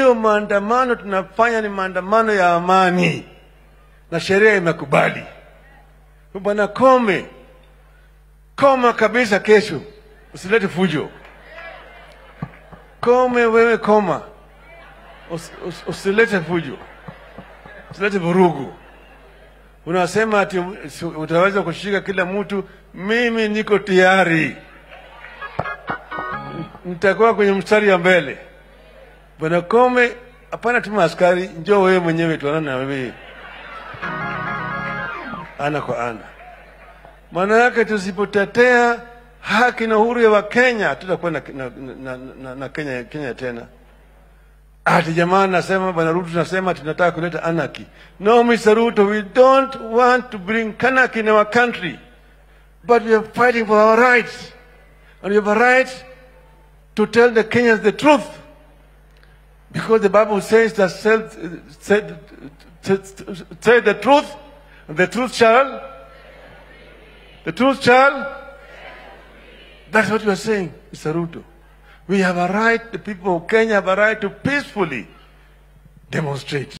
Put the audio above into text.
hiyo maandamano tunafanya ni maandamano ya amani na sheria imekubali. Bwana Kome, koma kabisa, kesho usilete fujo. Kome wewe, koma, Us, us, usilete fujo, usilete vurugu. Unasema ati si- utaweza kushika kila mtu. Mimi niko tayari, nitakuwa kwenye mstari ya mbele. Bwana Kome, hapana tuma askari, njoo wewe mwenyewe tuonane na wewe ana kwa ana. Maana yake tusipotetea haki na uhuru ya Wakenya tutakuwa na, na, na, na, na Kenya, Kenya tena. Ati jamaa nasema bwana Ruto nasema tunataka kuleta anarchy. No, Mr. Ruto, we don't want to bring anarchy in our country. But we are fighting for our rights. And we have a right to tell the Kenyans the truth. Because the Bible says that said, said, said, say the truth, and the truth shall, the truth shall. That's what you are saying, Mr. Ruto. We have a right, the people of Kenya have a right to peacefully demonstrate.